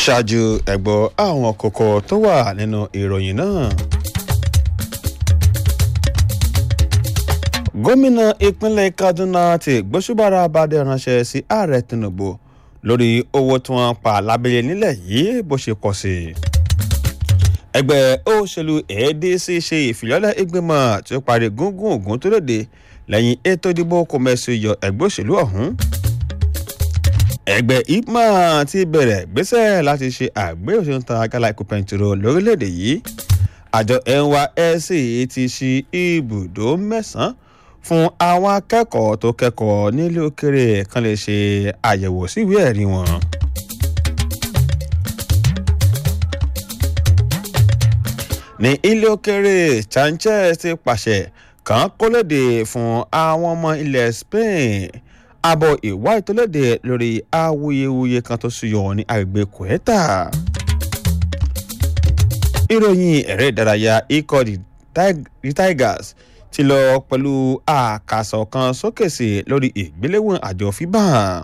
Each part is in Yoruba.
ṣáájú ẹ̀gbọ́ àwọn kókó tó wà nínú ìròyìn náà. gómìnà ìpínlẹ̀ kaduna ti gbósùbàrà abadé ránṣẹ́ sí ààrẹ tinubu lórí owó tí wọ́n pa lábẹ́lẹ̀ nílẹ̀ yìí bó ṣe pọ̀ sí i. ẹgbẹ́ òṣèlú adc ṣe ìfìlọ́lẹ̀ ìgbìmọ̀ tí ó parí gúngún ògún tó lòdì lẹ́yìn ètò ìdìbò kòmẹ́sì yọ ẹgbẹ́ òṣèlú ọ̀hún ẹgbẹ́ ipma ti bẹ̀rẹ̀ gbésẹ̀ láti ṣe àgbéyẹ̀wò ta gálà ikú pẹ̀ntìrò lórílẹ̀‐èdè yìí àjọ nysc ti ṣí ibùdó mẹ́sàn-án fún àwọn akẹ́kọ̀ọ́ tó kẹ́kọ̀ọ́ nílé òkèrè kan lè ṣe àyẹ̀wò síwèé ẹ̀rí wọn. ní ilé òkèrè sanchez ti pàṣẹ kàn kólódé fún àwọn ọmọ ilẹ̀ spain àbọ̀ ìwá ìtọ́lédè lórí awuyewuye kan tó ṣúyọ ní agbègbè kòẹ́tà. ìròyìn ẹ̀rẹ́ ìdárayá ikọ̀ the tigers ti lọ pẹ̀lú àkàsọ̀ kan sókè sí lórí ìgbéléwọ̀n àjọ fiba.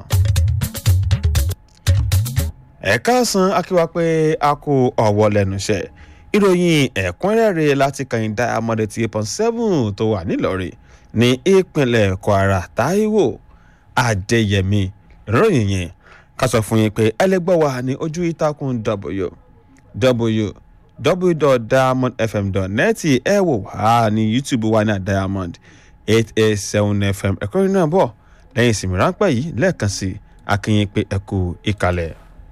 ẹ̀ka san akíwá pé a kó ọ̀wọ́ lẹ́nu iṣẹ́ ìròyìn ẹ̀kúnrẹ́rẹ́ láti kàn diamond eight point seven tó wà nílọrin ní ìpínlẹ̀ kwara taiwo adéyẹmí ìròyìn yẹn ká sọ fún yín pé ẹlẹgbẹ́ wa ní ojú ìtàkùn www.diamondfm.net ẹ wò wá ní youtube wa ní diamond eight eight seven fm ẹ̀kọ́ yìí náà bọ̀ lẹ́yìn ìsinmi ráńpẹ́ yìí lẹ́ẹ̀kan sí akínyìn pé ẹ kú ìkàlẹ̀.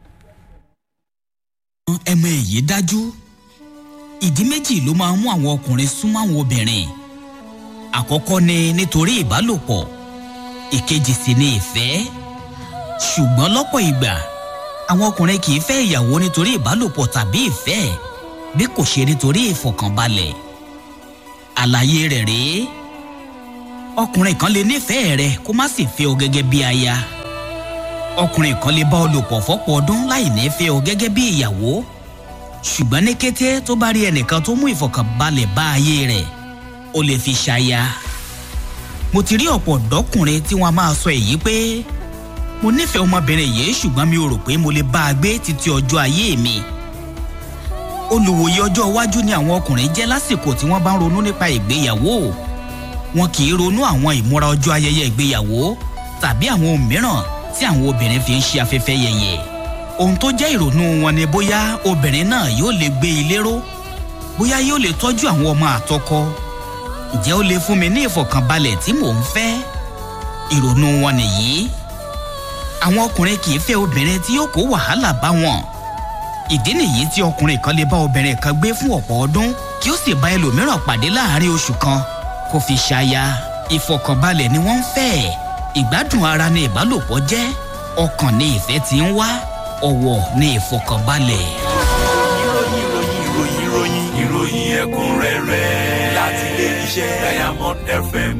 ẹmọ èyí dájú ìdí méjì ló máa ń mú àwọn ọkùnrin súnmọ́ àwọn obìnrin àkọ́kọ́ ni nítorí ìbálòpọ̀ ìkejì sì ni ìfẹ́ ṣùgbọ́n lọ́pọ̀ ìgbà àwọn ọkùnrin kì í fẹ́ ìyàwó nítorí ìbálòpọ̀ tàbí ìfẹ́ bí kò ṣe nítorí ìfọkànbalẹ̀ àlàyé rẹ̀ rèé ọkùnrin kan lè nífẹ̀ẹ́ rẹ kó má sì fẹ́ ọ gẹ́gẹ́ bí aya ọkùnrin kan lè bá ọ lò pọ̀ fọ́pọ̀ ọdún láì ní fẹ́ ọ gẹ́gẹ́ bí ìyàwó ṣùgbọ́n ní kété tó bá rí ẹnìkan tó mú ìfọkànbalẹ̀ bá ayé rẹ̀ ó lè fi ṣaya mo ti rí ọ̀pọ̀ ọ̀dọ́kùnrin tí wọ́n máa sọ èyí pé mo nífẹ̀ẹ́ ọmọbìnrin yìí ṣùgbọ́n mi ò rò pé mo lè bá a gbé títí ọjọ́ ayé mi. olùwòye ọjọ́ iwájú ni àwọn ọkùnrin jẹ́ lásìkò tí wọ́n bá ń ronú nípa ìgbéyàwó wọn kì í ronú àwọn ìmúra ọjọ́ ayẹyẹ ìgbéyàwó tàbí àwọn ohun mìíràn tí àwọn obìnrin fi ń ṣe afẹ́fẹ́ yẹyẹ. ohun tó jẹ́ ìrònú wọn ni bóyá obìnrin náà yóò lè gbé ilé ró bóyá yóò lè tọ́jú àwọn ọmọ àtọkọ ǹjẹ́ ó lè fún mi ní ìfọ̀kànbalẹ̀ tí mò ń fẹ́? ìrònú wọn nìyí. àwọn ọkùnrin kì í fẹ́ obìnrin tí yóò kó wàhálà bá wọn. ìdí nìyí tí ọkùnrin kan lè bá obìnrin kan gbé fún ọ̀pọ̀ ọdún kí ó sì bá ẹlòmíràn pàdé láàárín oṣù kan kó fi ṣaya. ìfọ̀kànbalẹ̀ ni wọ́n ń fẹ́. ìgbádùn ara ni ìbálòpọ̀ jẹ́ ọkàn ni ìfẹ́ ti ń wá ọ̀wọ̀ ni ìfọ̀kànbalẹ̀. ìròyìn ìròyìn ìròyìn ìròyìn ìròyìn ẹ̀kúnrẹ́rẹ́ láti ilé iṣẹ́ diamond fm.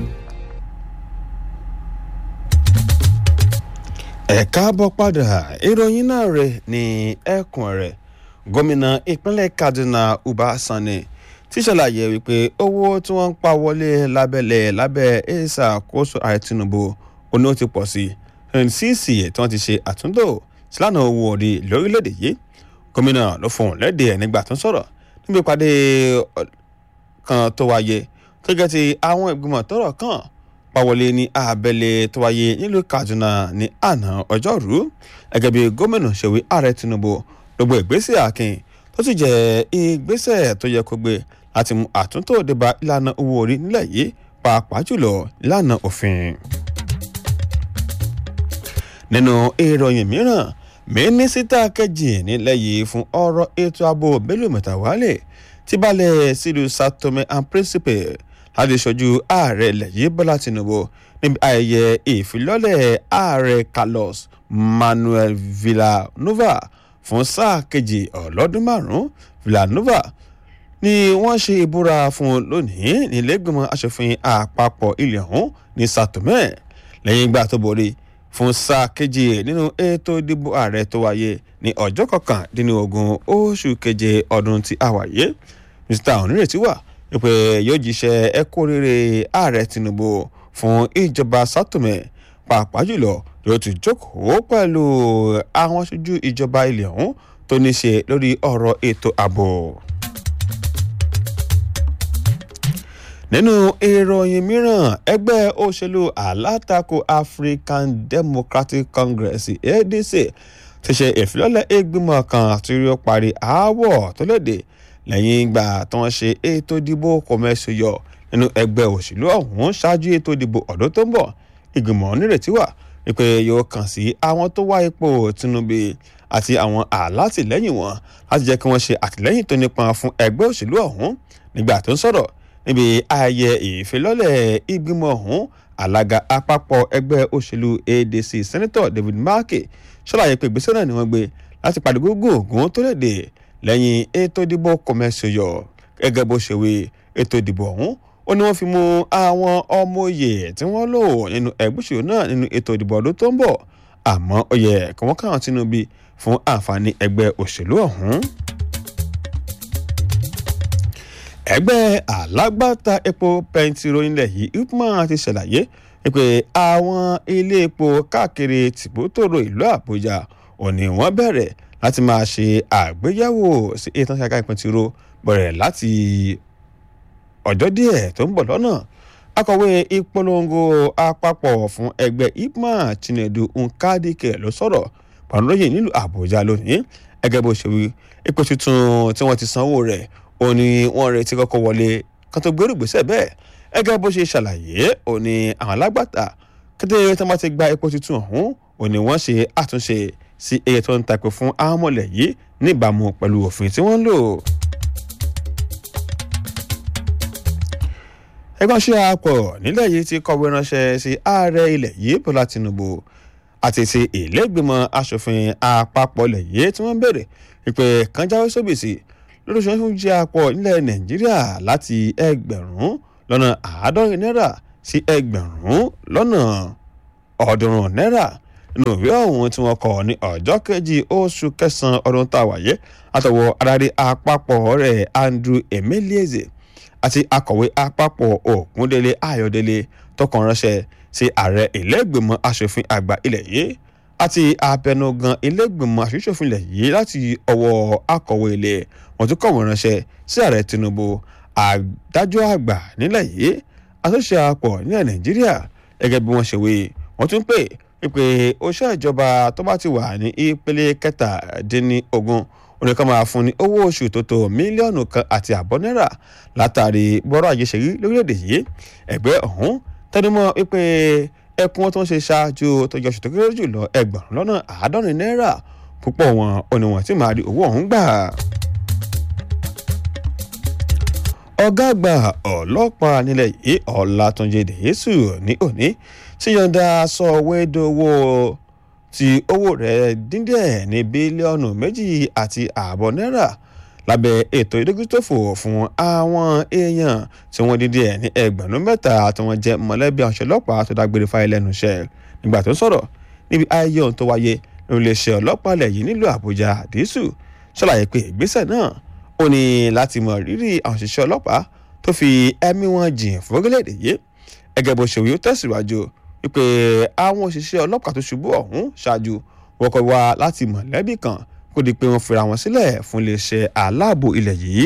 ẹ káàbọ̀ padà ìròyìn náà rẹ̀ ní ẹkùn rẹ̀ gómìnà ìpínlẹ̀ kaduna uba sani ti ṣàlàyé wípé owó tí wọ́n ń pa wọlé lábẹ́lẹ̀ lábẹ́ ìṣàkóso ààrẹ tinubu oní ó ti pọ̀ sí twenty six tí wọ́n ti ṣe àtúntò sílànà owó orí lórílẹ̀‐èdè yìí gómìnà ló fohùn lédè ẹ̀ nígbà tó ń sọ̀rọ̀ níbi ìpàdé kan tó wáyé gẹ́gẹ́ ti àwọn ìgbìmọ̀ tọ́rọ̀ kàn pàwọlé ní abẹ́lé tó wáyé nílùú kaduna ní àná ọjọ́rú gẹ́gẹ́ bí gómìnà ṣèwé ààrẹ tinubu gbogbo ìgbésẹ̀ akin tó sì jẹ́ ìgbésẹ̀ tó yẹ kó gbé láti mú àtúntò débà ìlànà owó orí nílẹ̀ yìí pàápàá jùlọ ìlànà òfin. nínú ìròyìn mìíràn mínísítà kejì nílẹ̀ yìí fún ọ̀rọ̀ ètò ààbò bello mẹ́tàwálẹ̀ ti balẹ̀ sílùú sao tome and principe láti ṣojú ààrẹ ilẹ̀ yìí bọ́lá tinubu níbi ayẹyẹ ìfilọ́lẹ̀ ààrẹ carlos manuel villanova fún sáà kejì ọlọ́dún márùn-ún villanova ni wọ́n ṣe ìbúra fún lónìí nílẹ̀gbìmọ̀ asòfin àpapọ̀ ilẹ̀ ọ̀hún ní sao tome lẹ́yìn ìgbà tó borí fún sáà kejì nínú ètò ìdìbò ààrẹ tó wáyé ní ọjọ́ kọkàndínlógún oṣù keje ọdún tí a wáyé mr onírètí wà wípé yóò jíṣẹ́ ẹ̀kọ́ rere ààrẹ tinubu fún ìjọba sátọmẹ pàápàá jùlọ yóò tún jókòó pẹ̀lú àwọn aṣojú ìjọba ilẹ̀ ọ̀hún tó ní ṣe lórí ọ̀rọ̀ ètò ààbò. nínú ìròyìn mìíràn ẹgbẹ́ òṣèlú alátakò African Democratic Congress ADC ti ṣe ìfilọ́lẹ̀ ìgbìmọ̀ kan tí ó parí aáwọ̀ tó léde lẹ́yìn ìgbà tí wọ́n ṣe ètò ìdìbò kọ̀mẹ́sì yọ nínú ẹgbẹ́ òṣèlú ọ̀hún ṣáájú ètò ìdìbò ọdún tó ń bọ̀ ìgbìmọ̀ nírètí wà wípé yóò kàn sí àwọn tó wá ipò Tinubu àti àwọn alátìlẹ́yìn wọn láti jẹ́ kí wọ́n ṣe àtìlẹ́yìn tó nípọn fún ẹgbẹ́ òṣèlú ọ̀hún nígbà tó ń sọ̀rọ̀ níbi ayẹyẹ ìfilọ́lẹ̀ ìgbìmọ̀ ọ̀hún alága àpapọ̀ ẹgbẹ́ òṣèlú ADC Senator David Markey ṣàlàyé pé ìgbésẹ̀ náà ni wọ́n gbé láti pàdé gógó ògùn tó léde lẹ́yìn ètò ìdìbò kọ̀mẹ́sì yọ gẹ́gẹ́ bó ṣe wí ètò ìdìbò ọ̀hún ó ní wọ́n fi mú àwọn ọmọ òye tí wọ́n lò nínú ẹgbẹ́ òṣèlú náà nínú ètò ìdìbò ọdún tó ń bọ̀ àmọ́ ó yẹ kí wọ́n káwọn Tinubu fún àǹfààní ẹgbẹ́ òṣèlú ọ̀hún. ẹgbẹ́ alágbàtà epo pẹntiró nílẹ̀ yìí ipman ti ṣàlàyé pé àwọn ilé epo káàkiri tìbútòrò ìlú Àbújá òní wọ́n bẹ̀rẹ̀ láti máa ṣe àgbéyẹ̀wò sí ètò ìṣàkà pẹntiró bẹ̀rẹ̀ láti ọjọ́ díẹ̀ tó ń bọ̀ lọ́nà akọ̀wé ìpolongo àpapọ̀ fún ẹgbẹ́ ipman Chinedu Nkadike ló sọ̀rọ̀ pàrọ̀lóyè nílùú Àbújá lónìí ẹgẹ́ bó ṣe wí epo tuntun tí wọ́n ti sanwó rẹ̀ ó ní wọ́n retí kọ́kọ́ wọlé kan tó gbérù gbèsè bẹ́ẹ̀ ẹgẹ́ bó ṣe ṣàlàyé ó ní àwọn alágbàtà kété tí wọ́n ti gba epo tuntun ọ̀hún ó ní wọ́n ṣe àtúnṣe sí iye tó ń tapẹ̀ fún àwọn ọmọlẹ̀ yìí níbàámu pẹ̀lú òfin tí wọ́n ń lò. ẹgbẹ́ ṣe àpọ̀ nílẹ̀ yìí ti kọ̀wé ránṣẹ́ sí ààrẹ ilẹ̀ yìí Bọ́lá Tinubu àti ti ìlẹ́gbẹ̀mọ asòfin àpapọ̀ ilẹ̀ yìí tí wọ́n bèrè ìpè kan jáwé sóbìsì lórí ṣọ́ọ́ṣù jẹ́ àpọ̀ nílẹ̀ Nàìjíríà láti ẹgbẹ̀rún lọ́nà àádọ́rin náírà sí ẹgbẹ̀rún lọ́nà ọ̀ọ́dúnrún náírà nínú ìwé ọ̀hún tí wọ́n kọ ní ọjọ́ kejì oṣù kẹsàn-án ọdún tá a wáyé àtọwọ́ adarí àpapọ̀ rẹ̀ Andrew Emeleze àti akọ̀wé àpapọ̀ Ògúndélé Ayọ̀délé tọkàn ránṣẹ́ sí ààrẹ ìlẹ́gbẹ̀mọ asòfin àgbà ilẹ̀ yìí àti abẹnugan ìlẹ́gbẹ̀mọ asòfin ilẹ̀ yìí láti ọwọ́ akọ̀wé ilé wọn tún kọ̀wé ránṣẹ́ sí ààrẹ Tinubu adájọ́ àgbà nílẹ̀ yìí àtúnṣe àpọ̀ nílẹ̀ Nàìjíríà gẹ́gẹ́ bí wọ́n ṣe wí wọ́n tún pè pípé oṣù ìjọba tó bá ti wà ní ìpele kẹtàdínlógún oníkan máa fún ní owó oṣù tó tó mílíọ̀nù kan àti àbọ̀ náírà látàrí bọ́rọ̀ ajé ṣe rí lórílẹ̀‐èdè yìí ẹgbẹ́ ọ̀hún tẹnumọ́ wípé ẹkún tó ń ṣe ṣáájú tó yọ oṣù tó kéré jù lọ ẹgbẹ̀rún lọ́nà àádọ́rin náírà púpọ̀ wọn ò ní wọn tí máa rí owó ọ̀hún gbà. ọ̀gá àgbà ọlọ́pàá nílẹ̀ yìí Ọlátúnjí Dèyésù ní òní tí yọ̀ǹda sọ̀wédowó tí owó rẹ̀ dín díẹ̀ ní bílíọ̀nù méjì àti ààbọ̀ náírà lábẹ́ ètò ìdójútòfò fún àwọn èèyàn tí wọ́n dín díẹ̀ ní ẹgbẹ̀rún mẹ́ta tí wọ́n jẹ́ mọ̀lẹ́bí àwọn ọlọ́pàá tó dágbére fáyé lẹ́nu iṣẹ́ nígbà tó sọ̀rọ̀ níbi ayẹyẹ ohun tó wáyé ní iléeṣẹ́ ọlọ́pàá ilẹ̀ yìí nílùú Àbújá Dìísù ṣàlàyé pé ìgbésẹ̀ náà ó ní láti mọ rírì àwọn òṣìṣẹ́ ọlọ́pàá tó fi ẹ̀mí wọn jìn fún orílẹ̀-èdè yìí ẹgẹ́ bó ṣe wí ó tẹ̀síwájú wípé àwọn òṣìṣẹ́ ọlọ́pàá tó ṣubú ọ̀hún ṣáájú wọ́n kọ́ wá láti mọ̀lẹ́bí kan kó di pé wọ́n fira wọn sílẹ̀ fún iléeṣẹ́ aláàbò ilẹ̀ yìí.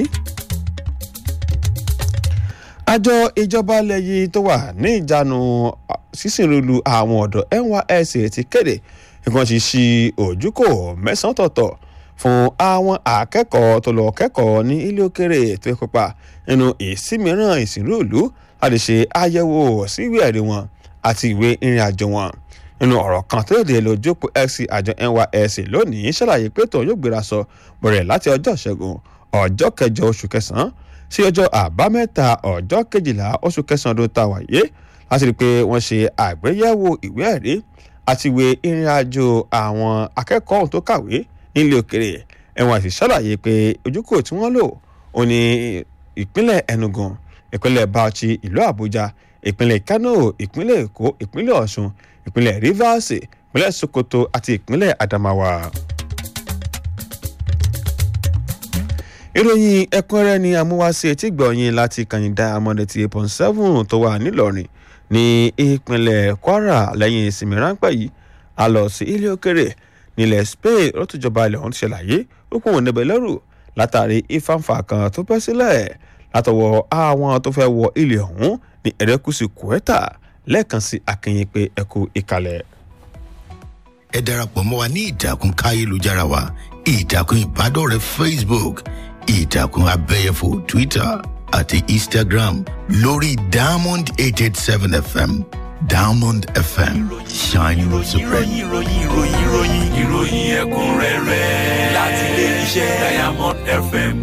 àjọ ìjọba ilẹ̀ yìí tó wà ní ìjánu sísìnrúlu àwọn ọ̀dọ́ NYSC ti kéde nǹkan ti ṣí ojúkò mẹ́sàn-án tọ̀tọ̀ fún àwọn akẹ́kọ̀ọ́ tó lọ kẹ́kọ̀ọ́ ní ilé òkèrè tó kópa nínú ìsímìíràn ìsìnrúlu láti ṣe àyẹ̀wò síwèé ẹ̀rí wọn àti ìwé ìrìn àjò wọn nínú ọ̀rọ̀ kan tó lè lójókòó x àjọ NYSC lónìí ṣàlàyé pé tòun yóò gbéra sọ bẹ̀rẹ̀ láti ọjọ́ ìṣẹ́gun ọjọ́ kẹjọ oṣù kẹsàn-án sí ọjọ́ àbámẹ́ta ọjọ́ kejìlá oṣù kẹsàn-án ọdún tá a wáyé láti rí i pé wọ́n ṣe àgbéyẹ̀wò ìwé ẹ̀rí àti ìwé ìrìn àjò àwọn akẹ́kọ̀ọ́ ohun tó kàwé nílé òkèrè NYSC ṣàlàyé pé ojúkò tí wọ́n lò ó ní ìpínlẹ̀ Enugu ìpínlẹ̀ Bauchi ìlú Àbújá ìpínlẹ̀ Kano ìpínlẹ̀ Èkó ìpínlẹ̀ Ọ̀ṣun ìpínlẹ̀ Rivers ìpínlẹ̀ Sokoto àti ìpínlẹ̀ Adamawa. ìròyìn ẹ̀kúnrẹ́rẹ́ ni amúwáṣe etí gbọ̀nyìn láti kàyìndà amọ̀dẹ̀tì eight point seven tó wà nílọrin ní ìpínlẹ̀ Kwara lẹ́yìn ìsinmi ráńpẹ́ yìí a lọ sí ilé òkèrè nílẹ̀ spain lọ́tùjọba ilẹ̀ ọ̀hún ti ṣàlàyé ó pọ̀ níbẹ̀ lẹ́rù látàrí ìfàǹfà kan tó bẹ́ sílẹ̀ látọwọ́ àwọn tó fẹ́ wọ ilẹ̀ ọ̀hún ní ẹ̀rẹ́kùsù kùẹ́tà lẹ́ẹ̀kan sí akínyìn pé ẹ̀kú ìkàlẹ̀. ẹ darapọ̀ mọ́ wa ní ìtàkùn káyélujára wa ìtàkùn ìbádọ́rẹ̀ẹ́ facebook ìtàkùn abẹ́yẹfò twitter àti instagram lórí diamond eight eight seven fm diamond fm shining supreme. ìròyìn ìròyìn ìròyìn ìròyìn ìròyìn ẹ̀kúnrẹ́rẹ́ láti ilé iṣẹ́ diamond fm.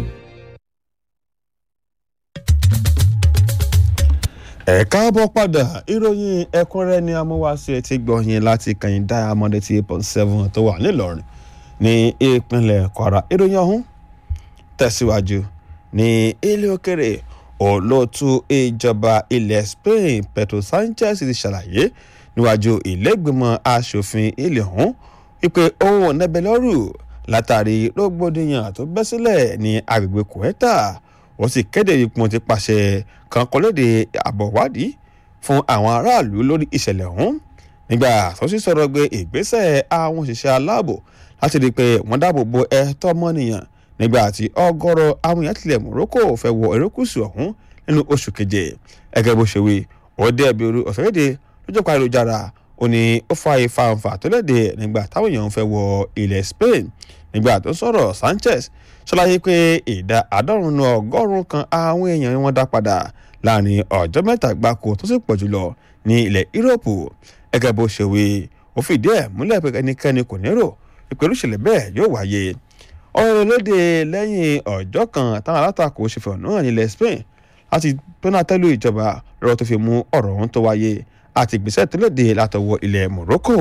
ẹ káàbọ̀ padà ìròyìn ẹ̀kúnrẹ́ ni amúwáṣe ti gbọ̀yìn láti kàyìn diamond eighty eight point seven tó wà nílọrin ní ìpínlẹ̀ kwara ìròyìn ọ̀hún tẹ̀síwájú ní ilé òkèrè olóòtú ìjọba ilẹ̀ spain pedro sanchez ti ṣàlàyé níwájú ìlẹ́gbìmọ̀ asòfin ilẹ̀ ọ̀hún wípé òun nẹ́bẹ̀ lọ́rù látàrí rògbòdìyàn tó bẹ́ sílẹ̀ ní agbègbè kòẹ́tà wọ́n sì kéde ipò ti pàṣẹ kan kọ́lédè àbọ̀wádìí fún àwọn aráàlú lórí ìṣẹ̀lẹ̀ ọ̀hún nígbà tó sì sọ̀rọ̀ gbé ìgbésẹ̀ àwọn òṣìṣẹ́ aláàbò láti rí i pé wọ́n dáàbò bo ẹ̀tọ́ ọmọnìyàn nígbà tí ọgọ́rọ̀ àwọn èèyàn tilẹ̀ morocco fẹ́ wọ erékùsù ọ̀hún nínú oṣù keje ẹgẹ́ bó ṣe wí ó dé ẹbí orí ọ̀sẹ̀lédè lójú pa ayélujára ó ní ó fa ìfàǹfà tó léde nígbà táwọn èèyàn fẹ́ wọ ilẹ̀ spain nígbà tó sọ̀rọ̀ sanchez ṣàlàyé pé ìdá àádọ́rùn-ún ọgọ́rùn-ún kan àwọn èèyàn wọn dá padà láàrin ọjọ́ mẹ́ta gbáko tó sì pọ̀ jùlọ ní ilẹ̀ yúróòpù ẹgẹ́ bó ṣe wí ó fìdí ẹ̀ múlẹ̀ pé ẹnikẹ́ni kò nírò ìpẹ̀lú ìṣẹ̀lẹ̀ bẹ́ẹ̀ yóò wáyé ọ̀rọ̀ lóde lẹ́yìn ọjọ́ kan táwọn alátakò ṣe fẹ̀hónú hàn nílẹ̀ spain láti pẹ́nátẹ́lù ìjọba lọ́wọ́ tó fi mú ọ̀rọ̀ ọ̀hún tó wáyé àti ìgbésẹ̀ tó léde látọwọ́ ilẹ̀ morocco.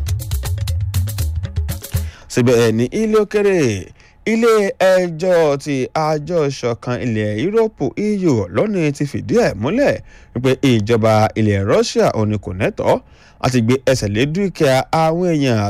síbẹ̀ ní ilé òkèrè ilé ẹjọ́ ti àjọ ìṣọ̀kan ilẹ̀ yúróòpù eu lónìí ti fìdí ẹ̀ múlẹ̀ wípé ìjọba ilẹ̀ russia òní kò nẹ́tọ̀ọ́ láti gbé ẹsẹ̀ lé dúkìá àwọn èèyàn